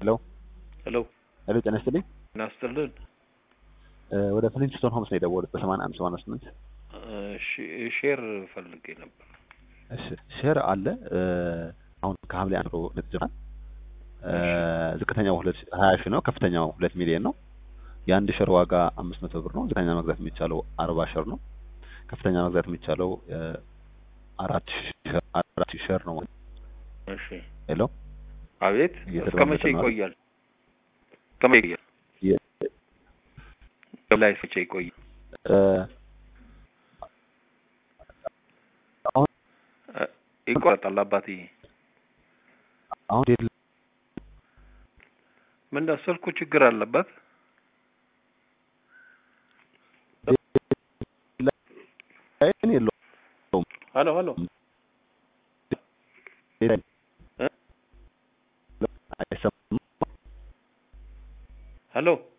ሄሎ ሄሎ ሄሎ፣ ጤና ይስጥልኝ። እናስጥልን። ወደ ፍሊንስቶን ሆምስ ነው የደወሉት በሰማንያ አንድ ሰማንያ ስምንት ሼር ፈልጌ ነበር። እሺ ሼር አለ አሁን ከሐምሌ አንድ ነው ልትጀምራል። ዝቅተኛው ሁለት ሀያ ሺህ ነው። ከፍተኛው ሁለት ሚሊዮን ነው። የአንድ ሼር ዋጋ አምስት መቶ ብር ነው። ዝቅተኛ መግዛት የሚቻለው አርባ ሼር ነው። ከፍተኛ መግዛት የሚቻለው አራት ሺህ አራት ሺህ ሼር ነው። እሺ ሄሎ አቤት። እስከ መቼ ይቆያል? እስከ መቼ ይቆያል? ላይ መቼ ይቆያል? አሁን ይቆረጣል። አባትዬ አሁን ዴድ ምንድን ስልኩ ችግር አለበት? ላይን የለውም። ሄሎ ሄሎ አይሰማም። ሄሎ